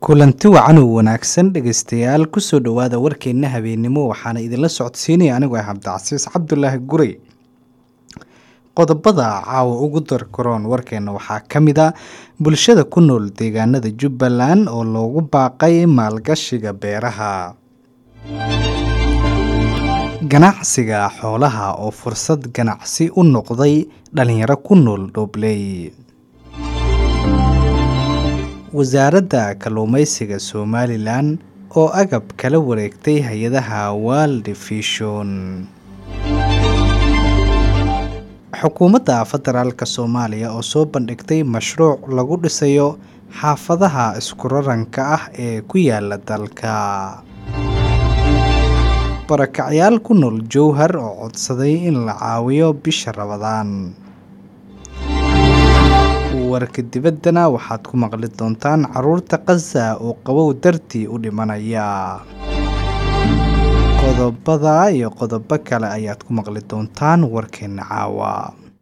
kulanti wacan oo wanaagsan dhegaystayaal kusoo dhowaada warkeenna habeennimo waxaana idinla socodsiinaya anigoo ah cabdicasiis cabdulaahi gurey qodobada caawa ugu darkaroon warkeenna waxaa ka mid a bulshada ku nool deegaanada jubbaland oo loogu baaqay maalgashiga beeraha ganacsiga xoolaha oo fursad ganacsi u noqday dhalinyaro ku nool dhobley wasaaradda kalluumeysiga somalilan oo agab kala wareegtay hay-adaha world vision xukuumadda federaalk soomaaliya oo soo bandhigtay mashruuc lagu dhisayo xaafadaha iskuraranka ah ee ku yaala dalka barakacyaal ku nool jowhar oo codsaday in la caawiyo bisha rabadaan warka dibaddana waxaad ku maqli doontaan caruurta khaza oo qabow dartii u dhimanaya qodobada iyo qodobo kale ayaad ku maqli doontaan warkeenna caawa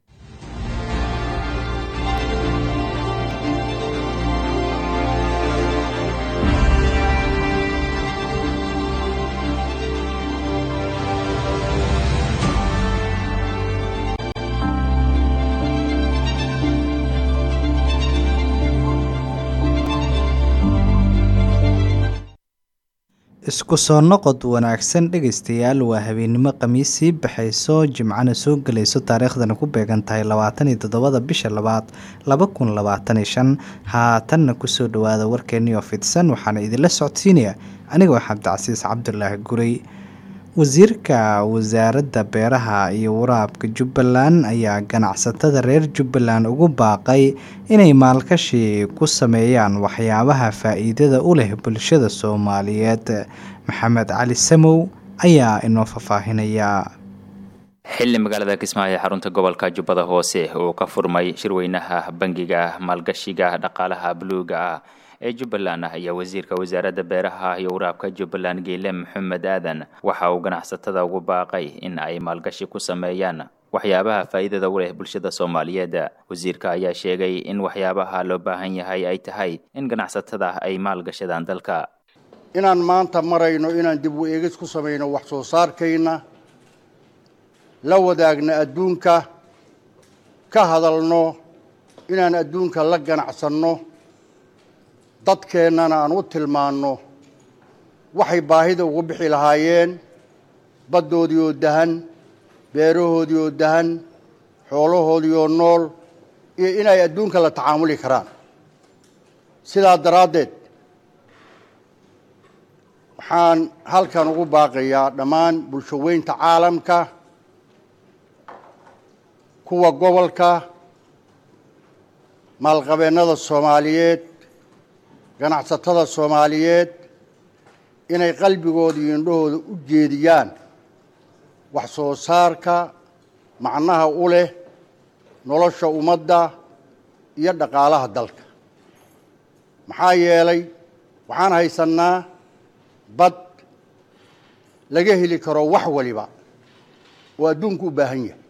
isku soo noqod wanaagsan dhegaystayaal waa habeennimo khamiisii baxayso jimcana soo gelayso taariikhdana ku beegan tahay labaatan iyo toddobada bisha labaad laba kun labaatan iyo shan haatanna kusoo dhowaada warkeennii oo fidsan waxaana idinla socodsiinaya anigoo cabdicasiis cabdulaahi gurey wasiirka wasaaradda beeraha iyo waraabka jubbaland ayaa ganacsatada reer jubbaland ugu baaqay inay maalkashi ku sameeyaan waxyaabaha faa-iidada u leh bulshada soomaaliyeed maxamed cali samow ayaa inoo faahfaahinaya xilli magaalada kismaayo ee xarunta gobolka jubbada hoose uu ka furmay shirweynaha bangiga maalgashiga dhaqaalaha buluuga ah ee jubbaland ayaa wasiirka wasaaradda beeraha iyo waraabka jubbaland geyle maxamed aadan waxa uu ganacsatada ugu baaqay in ay maalgashi ku sameeyaan waxyaabaha faa'iidada u leh bulshada soomaaliyeed wasiirka ayaa sheegay in waxyaabaha loo baahan yahay ay tahay in ganacsatada ay maalgashadaan dalka inaan maanta marayno inaan dib u eegis ku samayno wax soo saarkayna la wadaagno adduunka ka hadalno inaan adduunka la ganacsanno dadkeennana aan u tilmaanno waxay baahida ugu bixi lahaayeen baddoodii oo dahan beerahoodii oo dahan xoolahoodii oo nool iyo inay adduunka la tacaamuli karaan sidaa daraaddeed waxaan halkan ugu baaqayaa dhammaan bulsho weynta caalamka kuwa gobolka maalqabeennada soomaaliyeed ganacsatada soomaaliyeed inay qalbigooda iyo indhahooda u jeediyaan wax soo saarka macnaha u leh nolosha ummadda iyo dhaqaalaha dalka maxaa yeelay waxaan haysannaa bad laga heli karo wax waliba oo adduunku u baahan yahay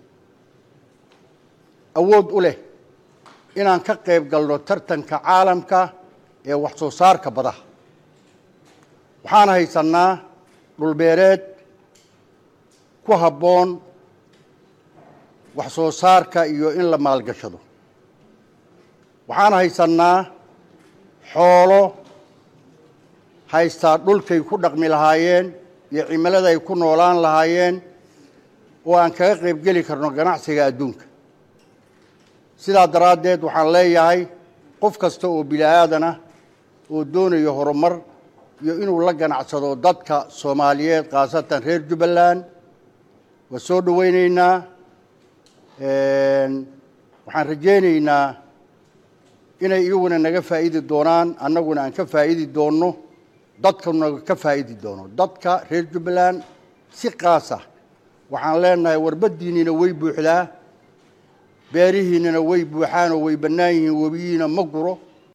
awood u leh inaan ka qayb galno tartanka caalamka ee wax soo saarka badaha waxaan haysannaa dhulbeereed ku habboon wax soo saarka iyo in la maalgashado waxaan haysannaa xoolo haystaa dhulkay ku dhaqmi lahaayeen iyo cimilada ay ku noolaan lahaayeen oo aan kaga qayb geli karno ganacsiga adduunka sidaa daraaddeed waxaan leeyahay qof kasta oo bini aadanah oo doonayo horumar iyo inuu la ganacsado dadka soomaaliyeed khaasatan reer jubbaland waa soo dhoweyneynaa waxaan rajaynaynaa inay iyaguna naga faa'idi doonaan annaguna aan ka faa'idi doonno dadkuna ka faa'idi doono dadka reer jubbaland si kaas ah waxaan leenahay warbaddiinniina way buuxdaa beerihiinnana way buuxaan oo way bannaan yihiin webiyiina ma guro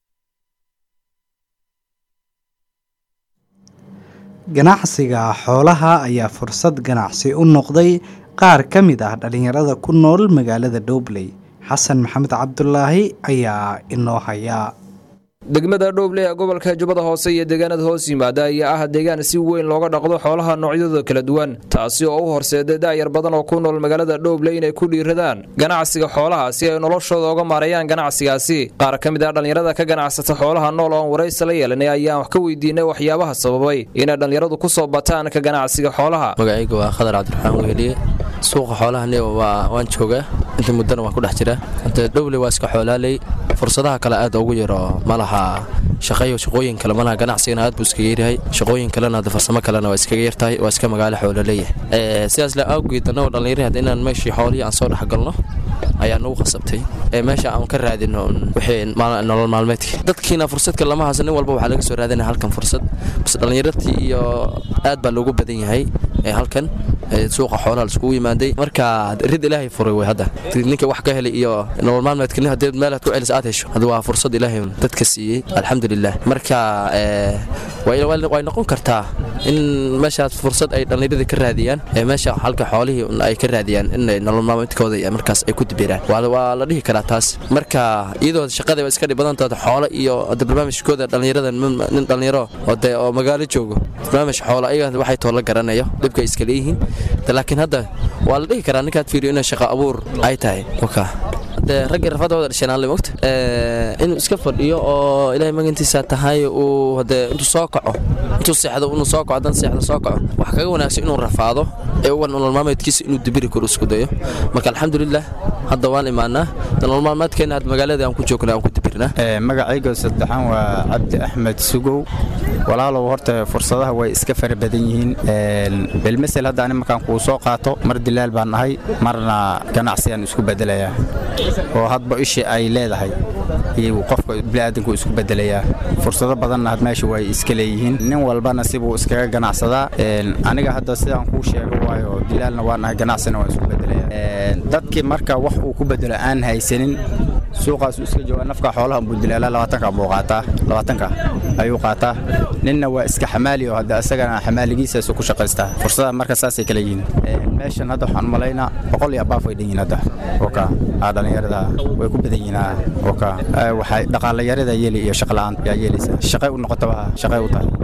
ganacsiga xoolaha ayaa fursad ganacsi u noqday qaar ka mid ah dhalinyarada ku nool magaalada dhobley xasan maxamed cabdulaahi ayaa inoo hayaa degmada dhowble ee gobolka jubbada hoose iyo deegaanada hoos yimaada ayaa ah deegaan si weyn looga dhaqdo xoolaha noocyadooda kala duwan taasi oo u horseeday daayar badan oo ku nool magaalada dhowble inay ku dhiiradaan ganacsiga xoolaha si ay noloshooda uga maareeyaan ganacsigaasi qaar ka mid ah dhallinyarada ka ganacsata xoolaha nool oon waraysi la yeelanay ayaan wax ka weydiinay waxyaabaha sababay inay dhallinyaradu ku soo bataan ka ganacsiga xoolaha magacayga waa khadar cabdiraxmaan weheliye suuqa xoolahani waan joogaa inta muddana waan ku dhex jira inta dhowle waa iska xoolaaley fursadaha kale aad ugu yaro ma laha shaqayo shaqooyin kale malaha ganacsigana aad buu iskaga yaryahay shaqooyin kalena hadda farsamo kalena waa iskaga yartahay waa iska magaalo xoolo leeyahay sidaas le awgeed annagoo dhallinyari hadda inaan meeshii xoolihii aan soo dhexgalno ayaa nagu khasabtay ee meesha aan ka raadino wixii nolol maalmeedkii dadkiina fursadka lama hayso nin walba waxaa laga soo raadinaya halkan fursad base dhallinyartii iyo aad baa loogu badan yahay ee halkan suuqa xoolaha laiskugu yimaaday marka rid ilaahay furay way hadda ninka wax ka helay iyo nolol maalmeedka nin haddii meelaad ku celis aad hesho hadda waa fursad ilaahay dadka siiyey alxamdulilah marka way noqon kartaa in meeshaas fursad ay dhallinyaradii ka raadiyaan ee meesha halka xoolihii ay ka raadiyaan in nolol maalmeedkooda markaas ay ku dibiraan waa la dhihi karaa taas marka iyadoo shaqada waa iska dhib badan tahay xoolo iyo barnaamijkooda dhallinyarada nin dhallinyaro oo magaalo joogo barnaamij xoolo ayaga waxay too la garanayo dhibka iska leeyihiin laakiin hadda waa la dhihi karaa ninkaad fiiriyo inay shaqo abuur ay tahay de raggii rafadooda dhashanaanle mogta inuu iska fadhiyo oo ilaahay magantiisa tahay uu hade intuu soo kaco intuu seexdo inuu soo kaco hadan seexdo soo kaco wax kaga wanaagsan inuu rafaado ee uga nolol maalmeedkiisa inuu dibiri karo isku dayo marka alxamdulilah hadda waan imaanaa nolol maalmeedkeena had magaalada aan ku joogna aan ku dibirnaa magacayga saddexaan waa cabdi axmed sugow walaalow horta fursadaha way iska fara badan yihiin bilmasel hadda ani markaan kuu soo qaato mar dilaal baan nahay marna ganacsigaan isku bedelayaa oo hadba ishii ay leedahay iyo qofka bini'aadanku isku bedelayaa fursado badanna had meesha way iska leeyihiin nin walbana sibuu iskaga ganacsadaa aniga hadda sidaan kuu sheego waayo dilaalna waa nahay ganacsina waan isku bedelayaa dadkii marka wax uu ku bedelo aan haysanin suuqaasu iska jooga nafka xoolaha buu dilaalaa labaatanka buu qaataa labaatanka ayuu qaataa ninna waa iska xamaali oo hadda isagana xamaaligiisaasu ku shaqaystaa fursada marka saasay kala yihiin meeshan hadda waxaan malaynaa boqol iyo abaaf way dhan yihiin hadda oka dhallinyarada way ku badan yihiin oka waxay dhaqaalayarada yeeli iyo shaqla'aan yaa yeelaysa shaqay u noqotaba shaqay u tahay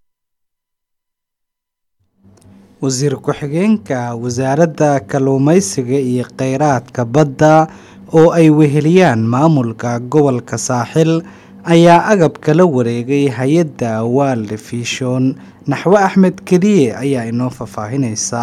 wasiir ku-xigeenka wasaaradda kalluumaysiga iyo kheyraadka badda oo ay weheliyaan maamulka gobolka saaxil ayaa agabka la wareegay hay-adda world vision naxwe axmed keliye ayaa inoo faahfaahinaysa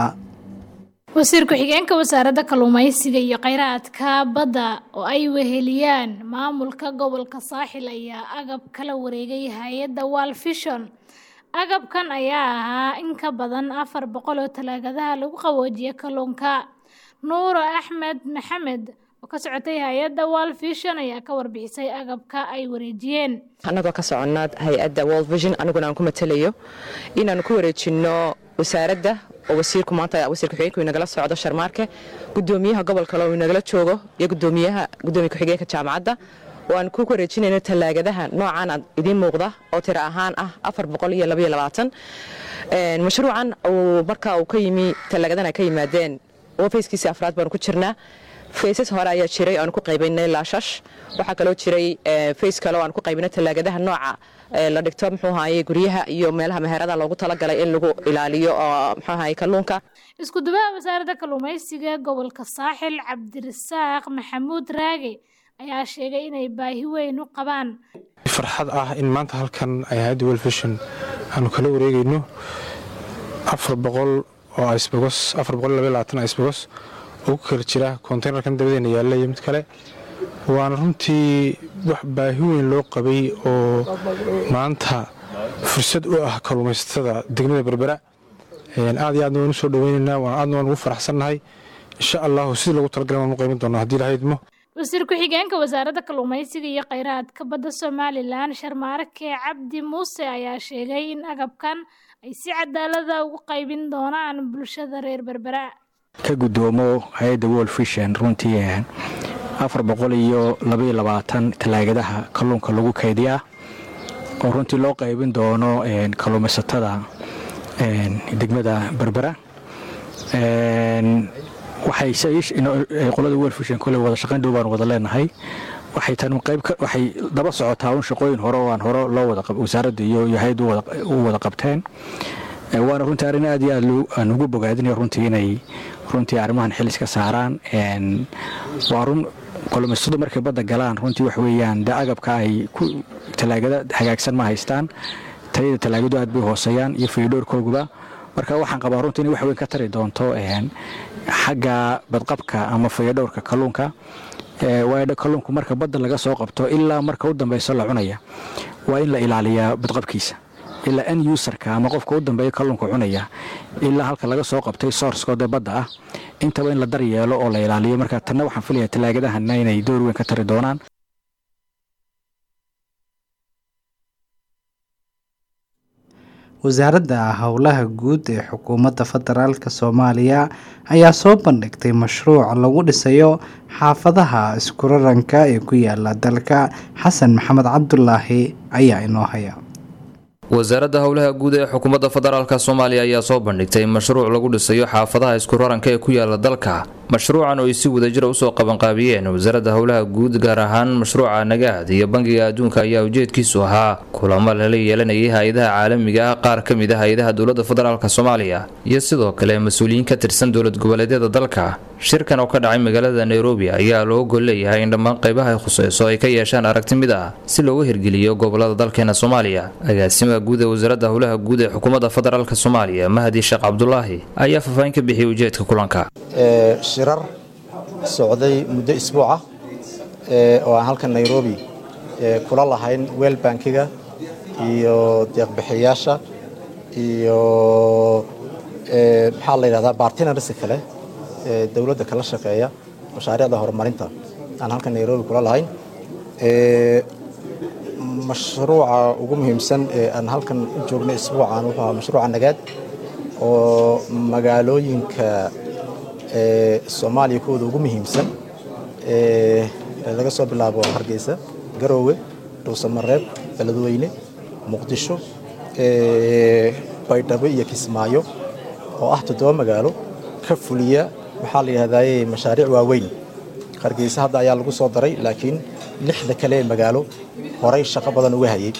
wasiir ku-xigeenka wasaaradda kalluumaysiga iyo kheyraadka badda oo ay weheliyaan maamulka gobolka saaxil ayaa agab kala wareegay hay-adda world vision agabkan ayaa ahaa in ka badan afar boqol oo talaagadaha lagu qaboojiya kalluunka nuuro axmed maxamed oo ka socotay hay-adda world vision ayaa ka warbixisay agabka ay wareejiyeen annagoo ka soconaa hay-adda world vision aniguna aan ku matalayo inaanu ku wareejinno wasaaradda oo wasiirku maanta wasiir ku-xigeenku inagala socdo sharmaarke gudoomiyaha gobolka loo inagala joogo iyo gudoomiyaha gudoomiya ku-xigeenka jaamacadda oo aan ku wareejinayno tallaagadaha noocan aad idiin muuqda oo tiro ahaan ah afar boqol iyo labaiyo labaatan mashruucan uu marka uu ka yimi tallaagadan ay ka yimaadeen fayskiisii afraad baanu ku jirnaa faysas hore ayaa jiray aanu ku qaybaynay laashash waxaa kaloo jiray fays kale oo aan ku qaybinay tallaagadaha nooca la dhigto muxuu ahaye guryaha iyo meelaha meherada loogu talagalay in lagu ilaaliyo oo muxuu ahaye kalluunka isku dubaha wasaaradda kalluumaysiga gobolka saaxil cabdirasaaq maxamuud raage ayaa sheegay inay baahi weyn u qabaan farxad ah in maanta halkan ay hay-adda welfishon aanu kala wareegayno afar boqol oo isbogos afar boqol labaiyo labaatan isbogos oo ku kala jira konteynerkan dabadeena yaalla iyo mid kale waana runtii wax baahi weyn loo qabay oo maanta fursad u ah kalluumaysatada degmada berbera aad iyo aadna waan u soo dhoweynaynaa aadna waan ugu faraxsannahay insha allahu sidii lagu talagalay waan u qaybin doonaa haddii lahaydmo wasiir ku-xigeenka wasaaradda kalluumaysiga iyo kheyraadka badda somalilan sharmaarke cabdi muuse ayaa sheegay in agabkan ay si cadaalada ugu qaybin doonaan bulshada reer berbera ka gudoomo hay-adda world vision runtii afar boqol iyo labaiyo labaatan tallaagadaha kalluunka lagu kaydiyaa oo runtii loo qaybin doono kalluumaysatada degmada berbera waxay qolada world vision kole wada shaqayn dhow baan wada leenahay waxay tan qayb waxay daba socotaa un shaqooyin hore oo aan hore loo wada wasaaradda iyo yahayd u wada qabteen waana runtii arrin aad iyo aad aan ugu bogaadinaya runtii inay runtii arrimahan xilis ka saaraan waa run kolomaysadu markay badda galaan runtii wax weeyaan dee agabka ay ku talaagada hagaagsan ma haystaan tayada talaagadu aad bay hooseeyaan iyo fiidhoorkooguba marka waxaan qabaa runtii inay wax weyn ka tari doonto xagga badqabka ama fayadhowrka kalluunka waayo kalluunku marka badda laga soo qabto ilaa marka u dambeyso la cunaya waa in la ilaaliyaa badqabkiisa ilaa n userka ama qofka u dambeeya kalluunka cunaya ilaa halka laga soo qabtay sourcekoodee badda ah intaba in la daryeelo oo la ilaaliyo marka tanna waxaan filaya talaagadahanna inay door weyn ka tari doonaan wasaaradda howlaha guud ee xukuumadda federaalk soomaaliya ayaa soo bandhigtay mashruuc lagu dhisayo xaafadaha iskuraranka ee ku yaala dalka xasan maxamed cabdulaahi ayaa inoo haya wasaaradda howlaha guud ee xukuumadda federaalk soomaaliya ayaa soo bandhigtay mashruuc lagu dhisayo xaafadaha iskuraranka ee ku yaala dalka mashruucan oo ay si wadajira usoo qabanqaabiyeen wasaaradda howlaha guud gaar ahaan mashruuca nagaad iyo bangiga adduunka ayaa ujeedkiisu ahaa kulamo lala yeelanayay hay-adaha caalamiga ah qaar ka mid a hay-adaha dowladda federaalk soomaaliya iyo sidoo kale mas-uuliyiin ka tirsan dowlad goboleedyada dalka shirkan oo ka dhacay magaalada nairobi ayaa loo gol leeyahay in dhammaan qaybaha ay khuseyso ay ka yeeshaan aragti mid ah si looga hirgeliyo gobolada dalkeena soomaaliya agaasimaha guud ee wasaaradda howlaha guud ee xukuumadda federaalk soomaaliya mahdi sheekh cabdulaahi ayaa faahfaahin ka bixiyay ujeedka kulanka shirar socday muddo isbuuca oo aan halkan nairobi kula lahayn weel bankiga iyo deeqbixiyayaasha iyo maxaa la yidhahdaa bartinarsi kale dowladda kala shaqeeya mashaariicda horumarinta aan halkan nairobi kula lahayn mashruuca ugu muhiimsan ee aan halkan u joognay isbuucan wuxuu ahaa mashruuca nagaad oo magaalooyinka soomaaliya kuwooda ugu muhiimsan laga soo bilaabo hargeysa garoowe dhuusamareeb beledweyne muqdisho baydhabo iyo kismaayo oo ah toddoba magaalo ka fuliya maxaa la yidhahdaye mashaariic waaweyn hargeysa hadda ayaa lagu soo daray laakiin lixda kale ee magaalo horay shaqo badan uga hayay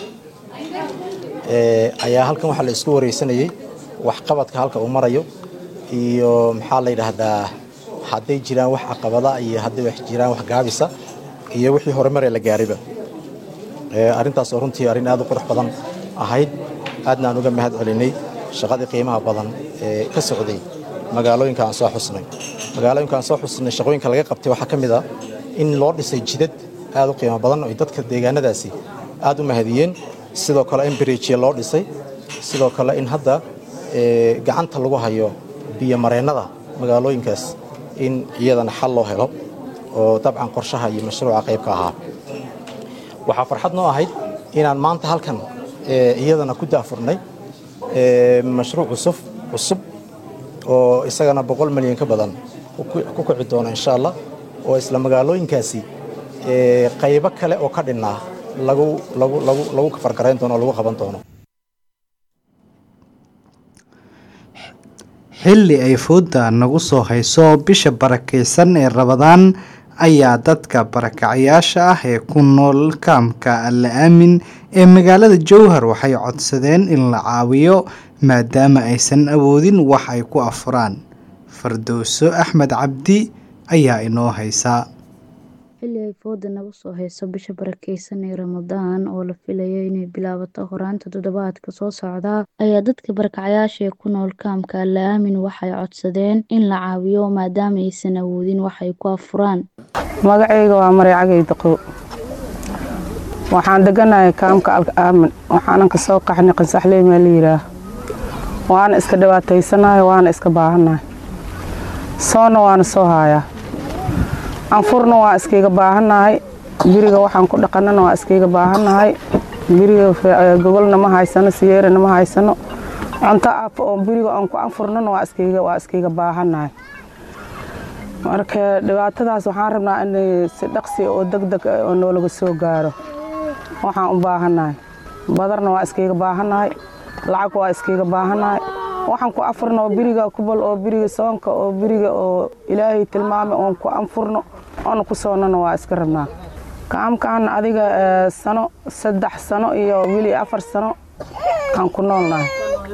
ayaa halkan waxaa la isku wareysanayey waxqabadka halka uu marayo iyo maxaa la yidhaahdaa hadday jiraan wax caqabada iyo hadday wax jiraan wax gaabisa iyo wixii horumar ee la gaariba arrintaas oo runtii arrin aad u qurux badan ahayd aadna aan uga mahad celinay shaqadii qiimaha badan ee ka socday magaalooyinka aan soo xusnay magaalooyinka aan soo xusnay shaqooyinka laga qabtay waxaa ka mid ah in loo dhisay jidad aad u qiimo badan oo dadka deegaanadaasi aad u mahadiyeen sidoo kale in biriijya loo dhisay sidoo kale in hadda gacanta lagu hayo biyomareennada magaalooyinkaas in iyadana xal loo helo oo dabcan qorshaha iyo mashruuca qaybka ahaa waxaa farxad noo ahayd inaan maanta halkan iyadana ku daafurnay mashruuc cusub cusub oo isagana boqol milyan ka badan ku kici doono insha allah oo isla magaalooyinkaasi qaybo kale oo ka dhinnaa lagu kafargarayn doono oo lagu qaban doono xilli ay fooda nagu soo hayso bisha barakaysan ee rabadaan ayaa dadka barakacayaasha ah ee ku nool kaamka alla aamin ee magaalada jowhar waxay codsadeen in la caawiyo maadaama aysan awoodin wax ay ku afuraan fardowso axmed cabdi ayaa inoo haysaa xilli ay fooda nagu soo hayso bisha barakeysan ee ramadaan oo la filayo inay bilaabato horaanta toddobaadka soo socda ayaa dadka barakacayaasha ee ku nool kaamka alla aamin waxay codsadeen in la caawiyo maadaama aysan awoodin wax ay ku afuraan magacayga waa maray cagay daqow waxaan deganahay kaamka alka aamin waxaanan ka soo qaxnay qasaxley maa la yidhaah waana iska dhibaataysanahay waana iska baahannahay soonna waana soo haayaa anfurna waa iskayga baahannahay guriga waxaan ku dhaqanana waa iskayga baahannahay guriga gogolna ma haysano siyeerana ma haysano cunto aafo oo guriga aan ku anfurnana waa iskayga waa iskayga baahannahay marka dhibaatadaas waxaan rabnaa in si dhaqsi oo degdeg oo noolaga soo gaaro waxaan u baahannahay badarna waa iskayga baahannahay lacag waa iskayga baahannahay waxaan ku afurno oo biriga kubal oo biriga soonka oo biriga oo ilaahay tilmaamay oon ku anfurno oona ku soonnana waa iska rabnaa kaamkaan adiga sano saddex sano iyo weli afar sano aan ku noolnahay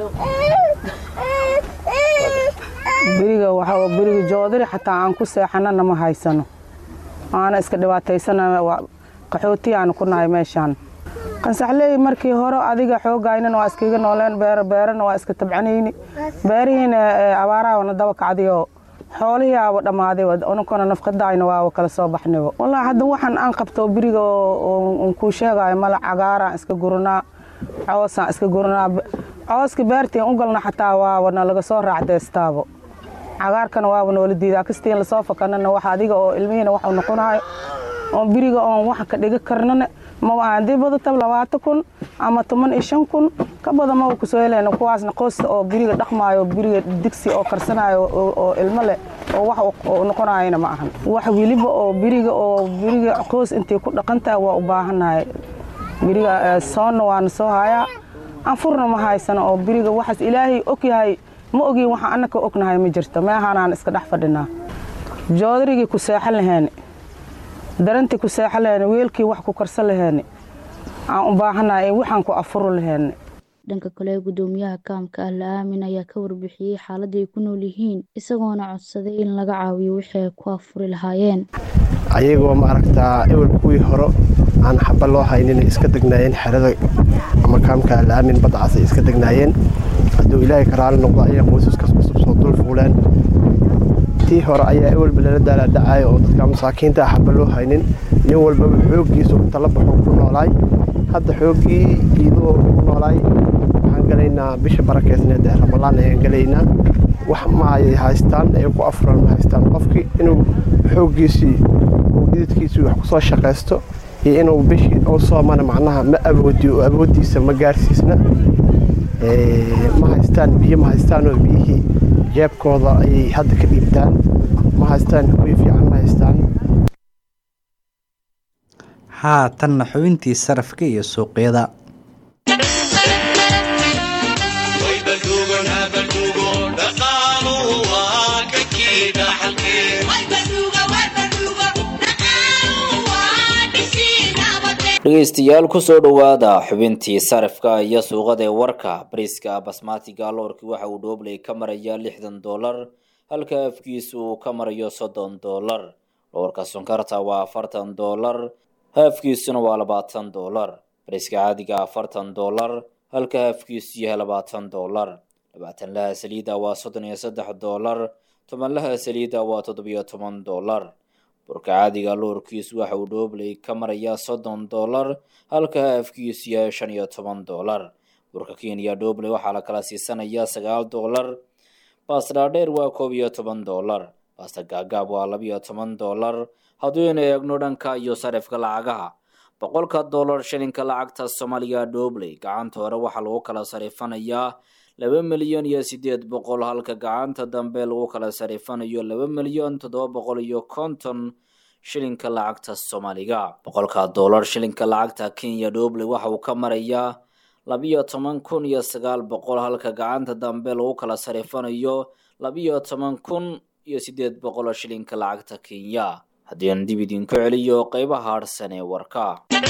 beriga waxaa beriga joodari xataa aan ku seexanana ma haysano aana iska dhibaataysana qaxooti aan ku nahay meeshaan qansaxleey markii hore adiga xoogaaynan waa iskaga nooleen beer beerana waa iska tabcanayni beerihiina abaaraha daba kacdayoo xoolihii aaba dhammaaday ununkuna nafqadaayna waaba kala soo baxnayba wallaahi hadda waxaan aan qabto beriga on kuu sheegayo mala cagaaraan iska guranaa coosaan iska guranaa cooska beertiin u galna xataa waaba nalaga soo raacdeystaabo cagaarkana waaba noola diidaa kastiin lasoo fakanana wax adiga oo ilmihiina wax u noqonayo oo beriga oon wax ka dhiga karnana maba haddii badata labaatan kun ama toban iyo shan kun ka badan maba kusoo helayna kuwaasna qoysta oo beriga dhaqmaayo beriga digsi oo karsanayo oo ilmo leh oo wax u noqonayana ma ahan wax weliba oo beriga oo beriga qoys intay ku dhaqantahay waa u baahannahay beriga soonna waana soo hayaa anfurna ma haysano oo beriga waxaas ilaahay og yahay ma ogiin waxaan annaka ognahay ma jirto meehanaan iska dhex fadhinaa joodarigii ku seexan laheeni darantii ku seexan laheeni weelkii wax ku karsan laheeni aan u baahannahay waxaan ku afuro laheeni dhanka kale gudoomiyaha kaamka ah la-aamin ayaa ka warbixiyey xaaladda ay ku nool yihiin isagoona codsaday in laga caawiyo wixii ay ku afuri lahaayeen ayagoo maaragtaa ewel kuwii hore aan xaba loo haynin iska degnaayeen xerada ama kaamka la-aamin badcaas ay iska degnaayeen hadduu ilaahay ka raali noqdo ayay qoysaskaas cusub soo dul fuuleen tii hore ayaa ewelba lala daalaadhacaya oo dadka masaakiinta xaba loo haynin nin walbaba xooggiisu inta la baxo ku noolaay hadda xooggii iidoo ku noolaay waxaan galaynaa bisha barakeysneed ee ramalaan ayaan galaynaa wax ma ay haystaan ay ku afuran ma haystaan qofkii inuu xooggiisii uu dhididkiisii wax kusoo shaqaysto iyo inuu bishii u soomana macnaha ma awoodiyo oo awooddiisa ma gaarsiisna ma haystaan biyo ma haystaanoo biyihii jeebkooda ayay hadda ka dhiibtaan ma haystaan hoy fiican ma haystaan haatanna xubintii sarafka iyo suuqyada dhegeystayaal kusoo dhowaada xubintii sarifka iyo suuqada ee warka bariiska basmatiga loorkii waxa uu dhoobley ka marayaa lixdan doolar halka afkiisu uu ka marayo soddon doolar loorka sonkarta waa afartan doolar haafkiisuna waa labaatan doolar bariiska caadiga afartan doolar halka haafkiisu yahay labaatan doolar labaatan laha saliida waa soddon iyo saddex doolar toban laha saliida waa toddobiyo toban doolar burka caadiga loorkiisu waxa uu dhoobley ka marayaa soddon doolar halka haafkiisu yahay shan iyo toban doolar burka kenya dhoobley waxaa la kala siisanayaa sagaal doolar baastadhaadheer waa koob iyo toban doolar baasta gaagaab waa labiyo toban doolar hadduynu eegno dhanka iyo sarifka lacagaha boqolka doolar shilinka lacagta soomaaliya dhoobley gacanta hore waxaa lagu kala sarifanayaa laba milyan iyo sideed boqol halka gacanta dambe lagu kala sarifanayo laba milyan toddoba boqol iyo konton shilinka lacagta soomaaliga boqolka doolar shilinka lacagta kenya dhoobley waxa uu ka marayaa labiyo toban kun iyo sagaal boqol halka gacanta dambe lagu kala sarifanayo labiyo toban kun iyo sideed boqol shilinka lacagta kenya haddii aan dib idinku celiyo qeybaha harsan ee warka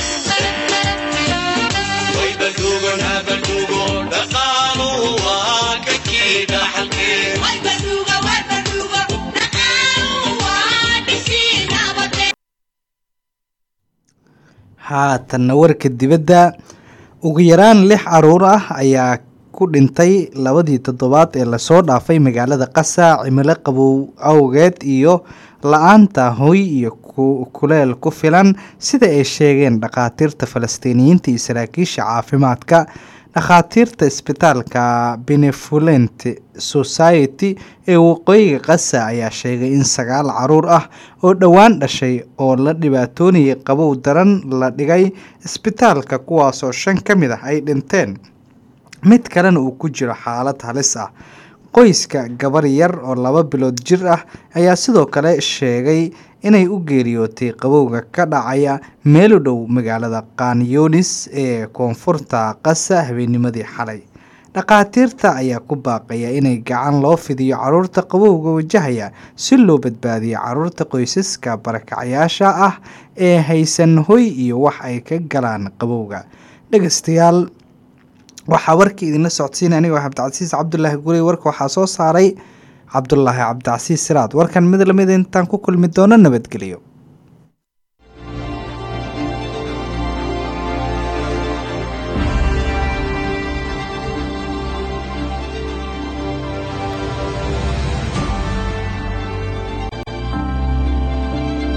haatanna warka dibadda ugu yaraan lix caruur ah ayaa ku dhintay labadii toddobaad ee lasoo dhaafay magaalada qasa cimilo qabow awgeed iyo la-aanta hoy iyo kuleel ku filan sida ay sheegeen dhakhaatiirta falastiiniyiinta iyo saraakiisha caafimaadka dhakhaatiirta isbitaalka benevolent society ee waqooyiga qasa ayaa sheegay in sagaal caruur ah oo dhowaan dhashay oo la dhibaatoonayay qabow daran la dhigay isbitaalka kuwaasoo shan ka mid ah ay dhinteen mid kalena uu ku jiro xaalad halis ah qoyska gabar yar oo laba bilood jir ah ayaa sidoo kale sheegay inay u geeriyootay qabowga ka dhacaya meel u dhow magaalada kanyonis ee koonfurta qasa habeennimadii xalay dhakhaatiirta ayaa ku baaqaya inay gacan loo fidiyo caruurta qabowga wajahaya si loo badbaadiyo caruurta qoysaska barakacayaasha ah ee haysan hoy iyo wax ay ka galaan qabowga dhegeystayaal waxaa warkii idinla socodsiina anigoo cabdicasiis cabdulaahi gurey warka waxaa soo saaray cabdulaahi cabdicasiis siraad warkan mid lamid intaan ku kulmi doono nabadgelyo